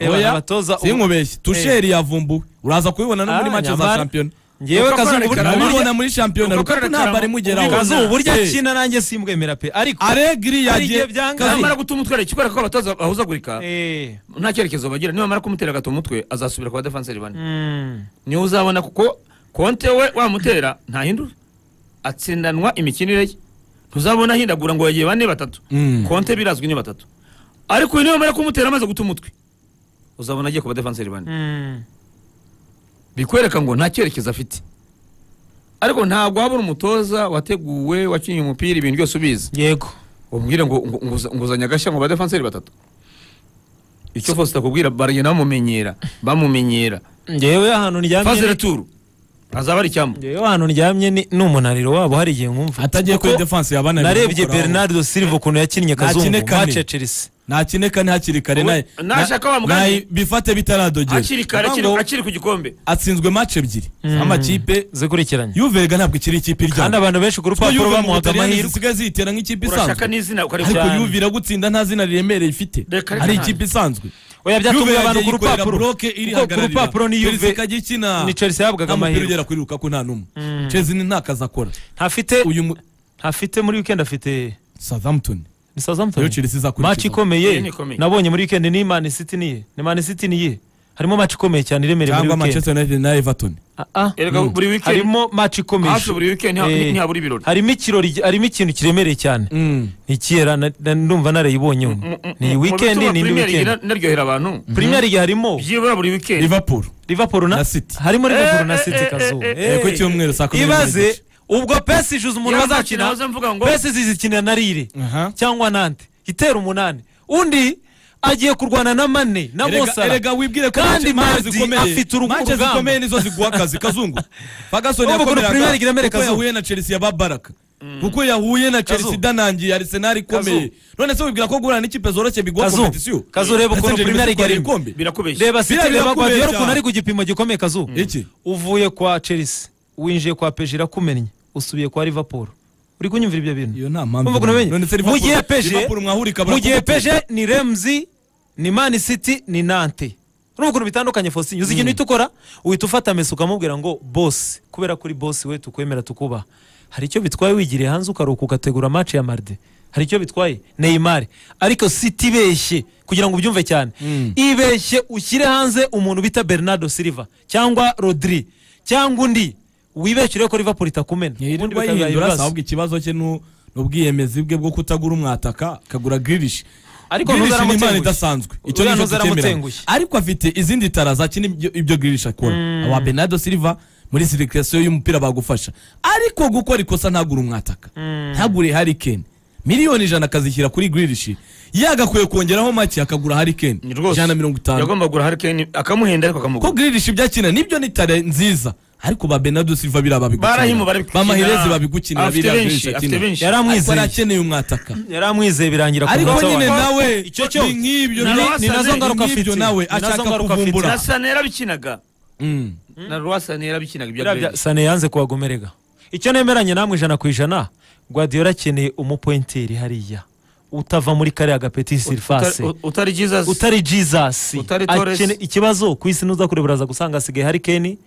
oya abatoza sinkubeshye tusheri yavumbuwe uraza kubibona no muri Ah, mace za nyamara. shampiyona ngewe Uko kazungu kwerekana burya- urabibona muri shampiyona uko rukaku kwerekana ntabwo mu- ari mugeraho kazungu burya Eh, akina nanjye simwemera pe ariko aregiri Hari igihe yagiye byanga. Kazi- namara gutuma utwereka ikwereka ko abatoza bahuzagurika Eh, nta cyerekezo bagira nibamara kumutera agatomu umutwe azasubira kwa defanseri bane mm, niwe uzabona kuko konte we wamutera ntahindura atsindanwa imikinire ye ntuzabona ahindagura ngo yagiye bane batatu Mm. konte birazwi ni batatu ariko uyu nibamara kumutera amaze guta umutwe uzabona agiye kuba defanseri bane mm. bikwereka ngo nta cyerekezo afite ariko ntabwo habura umutoza wateguwe wakinnye umupira ibintu byose ubizi yego ubwire ngo ngo- ngo- nguzanye agashya ngo badefanseri batatu icyo fosita kubwira baragenda bamumenyera bamumenyera ngewe ahantu ndyamye fazere turu azaba ari icyambu ngewe ahantu ndyamye ni ni umunaniro wabo hari igihe nkumva atagiye kuri Kuko defanse yabana narebye bernardo silva ukuntu yakinnye Nakine kazungu kane. mace ya chelsea ntakine kane hakiri kare Ubu- naye nashaka wa na- mugani- naye bifate bitaradogera akiri kare akiri- Ntabwo- akiri ku gikombe atsinzwe mace ebyiri amakipe zikurikiranye yuvega ntabwo ikiri ikipe kandi iryana abantu benshi ku rupapuro bamuhaga amahirwe zisigaye ziyitera nk'ikipe urashaka isanzwe n'izina ukareba ariko cyane. yuve iragutsinda nta zina riremereye ifite Reka ari nta- ikipe isanzwe oya byatunguye abantu ku yikorera rupapuro buroke kuko ku rupapuro ni yuve Chelsea ikajya ikina ni Chelsea yahabwaga nta mupira amahirwe. ugera kuri Lukaku nta n'umwe Chelsea ni nta kazi akora ntafite uyu mu- ntafite muri weekend afite Southampton ni Southampton Niyo Chelsea izakurikiraho. match Iyo ikomeye ni ikomeye. nabonye muri weekend ni Man City niye ni Man City niye harimo match ikomeye cyane iremereye muri cyangwa weekend Manchester United na Everton Ah, ah. Erega buri weekend- harimo match ikomeye hafi buri weekend ntiha- Eh, ntihabura ibirori harimo ikirori harimo ikintu kiremereye cyane ni kera na- na- ndumva narayibonyeho ni Mu- mu weekend bituma ni indi Premier League weekend ina- inaryohera abantu Premier League harimo byibura buri weekend Liverpool Liverpool Na na City. harimo Liverpool na eh, City eh, kazuba eh, Eh, ku cyumweru saa kumi n'ebyiri ibaze n'igice. ubwo pesi ijuze umuntu Yaza bazakina naza mvuga ngo- pesi zizikinira na rire Aha. cyangwa nande itera umunani undi agiye kurwana na mane na Erega- mosara erega wibwire ko kandi match Mardi zikomeye afite urugo- match urugamba. zikomeye nizo ziguha akazi kazungu Ferguson Urumva ukuntu yakomeraga Premier League iremereye kuko Kazungu. yahuye na Chelsea ya Babaraka kuko yahuye na Chelsea Kazungu. idanangiye Arsenal ikomeye Kazungu. none se wibwira ko guhura n'ikipe zoroshye biguha Kazungu. competition Kazungu, reba Ndetse ukuntu Chelsea Premier League itwara ari- ibikombe. birakubesha reba site Biriya reba birakubesha. guardiola ukuntu ari ku gipimo gikomeye kazuba iki uvuye kwa chelsea winjiye kwa peje irakumennye usubiye kwa liverpool uri kunyumvira ibyo bintu Iyo nta mpamvu Urumva ukuntu ihari. menye? None se mu Liverpool- gihe peje Liverpool mwahurika mu gihe barakubutera. peje ni remzi ni mani city ni nante urumva ukuntu bitandukanye fosinyo uzi ikintu uhita ukora uhita ufata mesi ukamubwira ngo bosi kubera kuri bosi we tukwemera tukubaha hari icyo bitwaye wigiriye hanze ukaruhuka ugategura mace ya marde hari icyo bitwaye neymar ariko siti ibeshye kugira ngo ubyumve cyane ibeshye ushyire hanze umuntu bita bernardo silva cyangwa rodri cyangwa undi wibeshye urebe ko liverpool itakumena ubundi ntiyirirwa bikazaha yihindura ibibazo. ahubwo ikibazo cye ni ubwiyemezi bwe bwo kutagura umwataka akagura girilishi Ariko girilishi ni impano ntuzaramutengushye. idasanzwe icyo Uriya ni cyo tutemeranya ntuzaramutengushye. ariko afite izindi tara zakina ibyo- ibyo girilishi akora aba benado silva muri sirikirasiyo y'umupira bagufasha ariko gukora ikosa ntagure umwataka ntagure harikeni miliyoni ijana akazishyira kuri girilishi yagakwiye kongeraho make akagura harikeni Ni rwose. ijana na mirongo itanu yagomba kugura harikeni akamuhenda ariko ko akamugura girilishi byakina nibyo ni tare nziza ariko ba benado silva biriya barahimu babigukinira barabikina. ba mahirezi babigunira afite biriya benshi girilishi afite akina benshi Yari ariko amwizeye. arakeneye umwataka yari amwizeye birangira ku ariko munsi wa nyine wa- nawe icyo cyo ni nk'ibyo Ni- nawe- ni nazo ngaruka ni nk'ibyo afite. nawe Ni nazo ashaka ngaruka afite. kuvumbura na sanera bikinaga Mm. na rwasane yarabikinaga ibyo biriya bya- sane yanze kubagomerega icyo nemeranye namwe ijana ku ijana guardiola akeneye umupointeri hariya utava muri kariya gapeti sirifase Utari- utari jesus utari jesus Utari Torres. Akene- ikibazo ku isi nuza kureba uraza gusanga hasigaye hari keni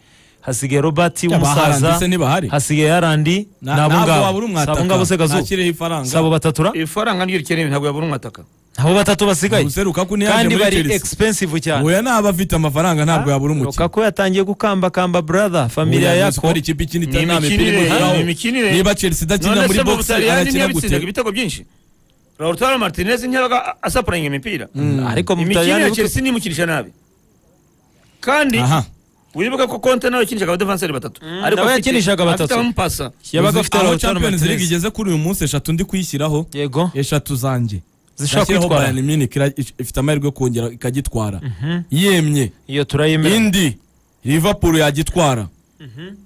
hasigaye robert Haaland w'umusaza se ntibahari. hasigaye harandi Na- ni abo ntabwo ngabo wabura umwataka. Si abo ngabo se kazu Ntakiriho ifaranga. si abo batatura ifaranga niryo rikenewe ntabwo yabura umwataka abo batatu basigaye Ubuse Lukaku ntiyaje kandi muri bari Chelsea. expensive cyane oya naba afite amafaranga ntabwo yabura umukino Lukaku yatangiye gukambakamba brother familia Oya, Rayon yako Sport ikipe ikina Ni itanama imikinire, ipirimo ni yaho. imikinire. niba chelsea idakina none muri se mu box butaliyani arakina gute ntiyabitsindaga ibitego byinshi lautaro martinez ntiyabaga asapuringa imipira ariko mu imikinire Butaliyani ya chelsea nimukinisha nabi kandi aha wibuke ko konte nawe yakinishaga abadefanseri batatu nawe afite- yakinishaga batatu. afite abamupasa yabaga Uzi- afite aho Lautaro champions league Martinez igeze kuri uyu munsi eshatu ndi kuyishyiraho yego eshatu zanjye Zishobora Nashyiraho kwitwara. Bayern Munich ira- ifite amahirwe yo kongera ikagitwara yemye iyo turayemera indi liverpool yagitwara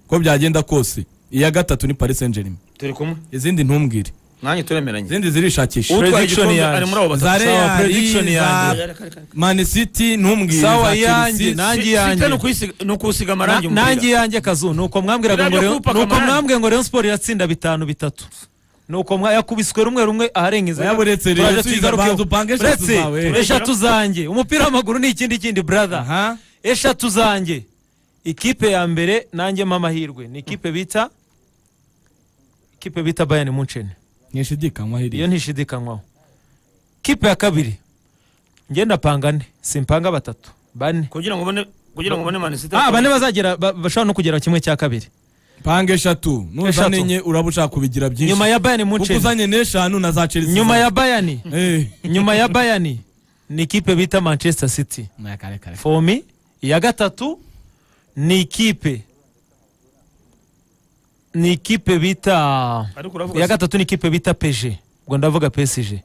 uko byagenda kose iya gatatu ni paris saint germain turi kumwe izindi ntumbwire nanjye turemeranye izindi zirishakisha utwaye prediction igikombe yanjye. ari muri abo Za batatu Real, sawa, prediction za yanjye. man city ntumbwire Sawa, za yanjye, Chelsea. nanjye Si- yanjye. sita ni ukuyisiga- ni ukuwusiga amarangi Na- nanjye umupira yanjye kazu nuko mwambwiraga ngo Biriya byo Rayon- kuwupaka nuko amarangi. mwambwiye ngo Rayon Sport iratsinda bitanu bitatu nuko mwayakubiswe rumwe rumwe aharengeza Wayaburetse rero, subiza banza upange eshatu zawe. eshatu zanjye umupira w'amaguru ni ikindi kindi brother aha eshatu zanjye ikipe ya mbere nanjye mpa amahirwe ni ikipe bita ikipe bita bayani muncheni ntishidikanywa iyo hiriya ntishidikanywaho kipe ya kabiri njye ndapanga ane simpanga batatu bane kugira ngo ubone kugira ngo ubone manisite ah bane bazagera ba- bashobora no kugera kimwe cya kabiri panga eshatu Eshatu. nuzanye uraba ushaka kubigira byinshi nyuma ya bayani kuko muncheni uzanye n'eshanu na za chelsea nyuma ya bayani Eh. nyuma ya bayani ni ikipe bita manchester city for me iya gatatu ni ikipe ni ikipe bita ariko uravuga iya gatatu ni ikipe bita pg ubwo ndavuga psg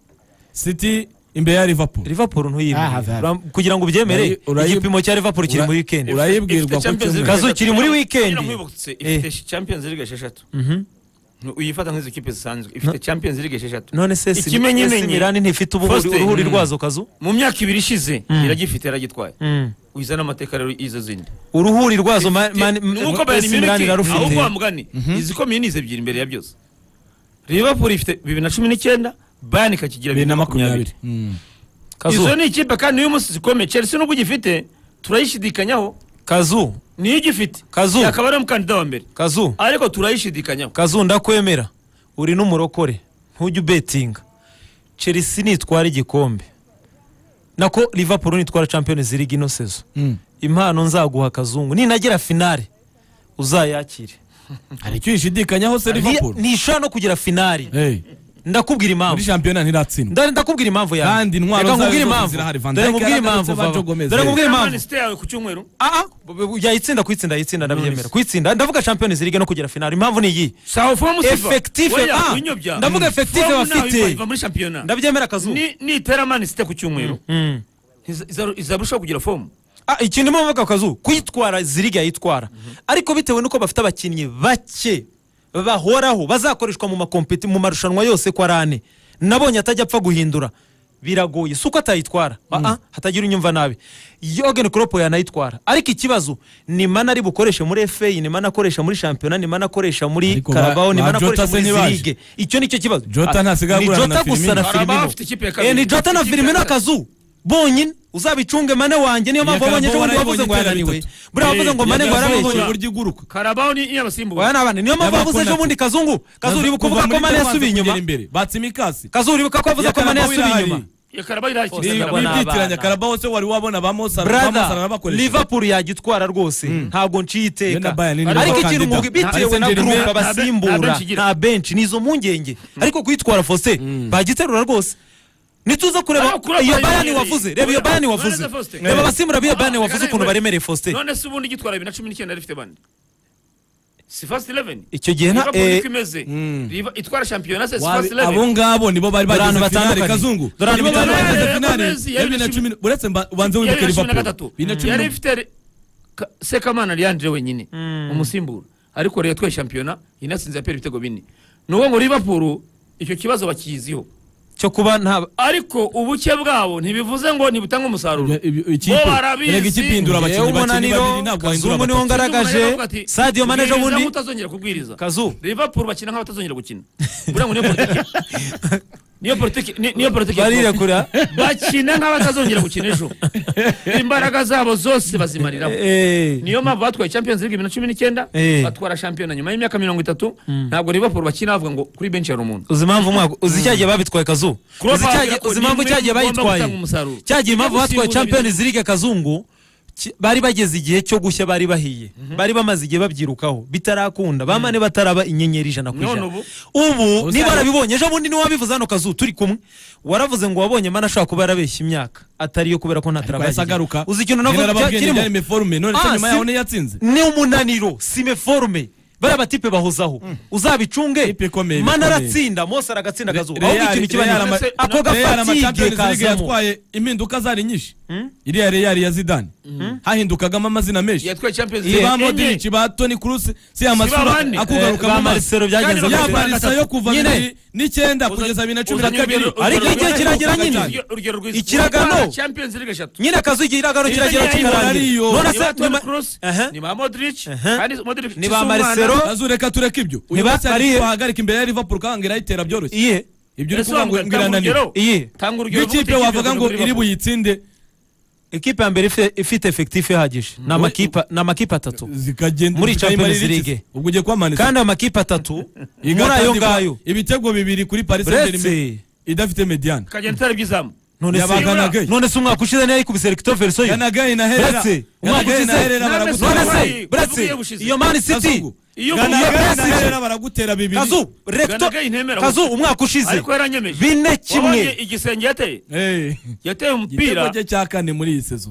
city imbere ya liverpool liverpool Ah, hafi, ntuyimire hafi. Uram- kugira ngo ubyemere Urayi- urayi- igipimo cya liverpool kiri ura- muri weekend urayibwirwa Ifite ku Champions League cyumweru Kazu, kiri muri weekend. Kugira ngo nkwibutse, ifite champions league esheshatu uyifata nk'izo kipe zisanzwe ifite champions league esheshatu none se si- Ikimenyimenyi. AC Milan ntifite ubuhuri Faustin. uruhuri Mm. rwazo kazu mu myaka ibiri ishize iragifite yaragitwaye Mm. uyizana amateka rero y'izo zindi uruhuri rwazo ma- ma- nuko bayani AC Milan miniki aho irarufite kwa mugani izi ko minisi ebyiri imbere ya byose liverpool ifite bibiri na cumi n'icyenda bayani ikakigira bibiri na makumyabiri Mm. Kazu, izo ni ikipe kandi uyu munsi zikomeye chelsea nubwo igifite turayishidikanyaho kazu niyo igifite Kazu. yakaba ari umukandida wa mbere kazu ariko turayishidikanyaho kazu ndakwemera uri n'umurokore ntujya ubetinga chelsea nitwara igikombe nako liverpool nitwara champions league ino sezo Mm. impano nzaguha kazungu ninagera finale uzayakire hari icyo yishidikanyaho se liverpool Ni- ntishobora no kugira finale Eh, ndakubwira muri impamvu shampiyona ntiratsindwa Nda- ndakubwira impamvu yawe Kandi intwaro Reka zawe nkubwire zose impamvu zirahari. Van dore Dijk nkubwire impamvu yaragarutse, baba. Joe Gomez. dore nkubwire impamvu manisite yawe ku cyumweru Ah, ah, bu- bu- yayitsinda kuyitsinda yayitsinda ndabyemera kuyitsinda ndavuga champions league no kugera finale impamvu ni iyi sawa fomu siva Effective, Oya, ah, winyobya. ndavuga Mm. effective Fomu bafite. nawe iva- iva muri shampiyona ndabyemera kazuba Ni- nitera manisite ku cyumweru Mm. iza- iza- izarushaho kugira fomu Ah, ikintu mo bavuga kazu kuyitwara ziriga yitwara ariko bitewe n'uko bafite abakinnyi bake bahoraho bazakoreshwa mu makompeti mu marushanwa yose kwa rane nabonye atajya apfa guhindura biragoye si uko atayitwara Ah, ah, hatagira unyumva nabi yogen Klopp yanayitwara ariko ikibazo ni mana ari bukoreshe muri FA ni mana akoresha muri shampiyona ni mana akoresha muri Ariko ba- Carabao ni ba mana Jota akoresha se muri ntibaje? zirige icyo nicyo kibazo Jota Ah, ntasigaye ni agurana na Jota gusa Firmino. na Carabao Firmino afite ikipe ya Eh, ni kabiri. Jota na Ikipe ya Firmino kabiri. kazu bonyine uzabicunge mane wanjye niyo mpamvu Iya wabonye ejo Carabao bundi wavuze ngo warayibonye yananiwe itatu. buriya wavuze ngo mane ngo Yabonye yarabeshya uburyo iguruka karabaho ni iy'abasimbuwe oya nabane niyo mpamvu Yabakunda wavuze ejo tu. bundi kazungu kazu uribuka Kuva uvuga muri ko mane Italy yasubiye inyuma kugera imbere batse imikasi kazu uribuka ko wavuze ko mane yasubiye inyuma Iyo karabaho irakina Ni- Karabaho. ni- wibyitiranya abana. karabaho se wari wabona brada bamosabakoresha liverpool yagitwara rwose ntabwo nciye Yo na iteka Bayern ni ariko nabo ikintu bakandida. nkubwi Nta bitewe Saint na Germain, gurupe nta be- nta abasimbura benshi igira. nta benshi ni izo mpungenge ariko kuyitwara faustin bagiterura rwose nituza kureba Ah, kureba iyo Bayern bayani yari- wavuze reba iyo kureba- bayani kureba wavuze Faustin. reba abasimbura b'iyo bayani Ah, wavuze reka ukuntu reka. baremereye faustin none se ubundi igitwara bibiri na cumi n'icyenda yari ifite bane si fast 11 Icyo gihe nta- Liverpool eh, niko imeze Liva- itwara shampiyona se si fast abo 11 ngabo nibo bari Dore ahantu bageze finale batandukanye. kazungu Dore ahantu nibo bari bitandukanye. bageze Eh, finale Gomez ya bibiri na cumi uretse mba- ubanze yari wibuke na cumi na gatatu liverpool bibiri na cumi yari na- ifite re- Ka- sekamana leandre wenyine umusimbura ariko rero twe shampiyona inatsinze yapera ibitego bine ni uwo ngo Liverpool icyo kibazo bakiziho cyo kuba nta ariko ubuke bwabo ntibivuze ngo ntibutanga Ibyo- umusaruro ibyo- ikipe. bo Erega ikipe barabizi ihindura abakinnyi Yewe bakinnyi umunaniro, babiri ntabwo wahindura Kazungu niwe abatatu. ngaragaje Sadio Mane ejo bundi utazongera kubwiriza Kazu. Liverpool bakina nk'abatazongera gukina buriya ngo niyo politiki niyo politiki ni- niyo politiki barirekura bakina nk'abatazongera gukina ejo imbaraga zabo zose bazimariraho Eh, niyo mpamvu batwaye champions league bibiri na cumi n'icyenda Eh. batwara shampiyona nyuma y'imyaka mirongo itatu ntabwo Liverpool bakina bavuga ngo kuri benshi hari umuntu uzi impamvu umwaka uzi cya gihe babitwaye kazu Klopp uzi cya gihe avuga ko uzi impamvu nimwe cya gihe mugomba bayitwaye gutanga umusaruro. cya gihe impamvu Ujya batwaye gusimbuza champions league kazungu ki- bari bageze igihe cyo gushya bari bahiye bari bamaze igihe babyirukaho bitarakunda bamane bataraba inyenyeri ijana ku None ijana ubu? ubu Uzi- niba warabibonye ejo bundi niwe wabivuze hano kazu turi kumwe waravuze ngo wabonye mana ashobora kuba yarabeshya imyaka atariyo kubera ko ariko yahise agaruka ntatarabashyigikiye uzi Nyina ikintu navuga cya- arababwiye ngo kirimo yari meforume none se Ah, nyuma si- yaho niyo yatsinze ni umunaniro sime forume bariya batipe bahozaho uzabicunge Ipe ikomeye, mana ikomeye. aratsinda mose aragatsinda akazuba Real- ahubwo ikintu kiba Real nyuma ama- ako Real ama gafatike Champions League kazamo yatwaye impinduka zari nyinshi iriya Real ya Zidane hahindukagamo amazina menshi yatwaye champions si league ba enye Modric ba Toni Kroos si amasura bande. akugaruka ba mu maso Marcelo byagenze Kandi ya gute bakaba- Barca yo kuva Nyine, bibiri n'icyenda kugeza bibiri na cumi na kabiri ariko igihe kiragera nyine. Ikiragano. champions league eshatu nyine akazu igihe iragano kiragera kikarangira Ni ba none ni se ba Toni nyuma Kroos, Aha. ni ba Modric Aha. kandi Modric Ni ba Kisumana, Marcelo. azureka tureka ibyo uyu Niba munsi ari- ari wahagarika imbere ya Liverpool ukanga irayitera byoroshye iye ibyo uri kuvuga ngo Yasobanura, ngo tanga irananira urugero. iye tanga urugero rw'ikipe rw'uburyo wavuga ngo Liverpool. iri buyitsinde ikipe ya mbere ife- ifite efekitifu ihagije ni amakipe- ni amakipe atatu zikagenda Muri zikayimara Champions irikiza. League. ubwo ugiye kubamanitsa kandi amakipe atatu muri Igatandikwa ayo ngayo ibitego bibiri kuri Paris Uretse- Saint-Germain idafite mediane ikagenda itara iby'izamu none se Yabaganaga. none se umwaka ushize niyo yikubise Victor Versoyo yanagaye na herera Uretse, umwaka yanagaye ushize- na herera None se- none baragutera se Yavugiye buretse gushize. iyo mani city Kazungu. iyo Ganagaye yanagaye na na Herrera. herera baragutera bibiri kazu recto Ganagaye ntemera kazu gusa. umwaka ushize ariko yaranyemeje bine Wabonye kimwe igisenge yateye Eh, yateye igitego umupira cye cya kane muri iyi sezo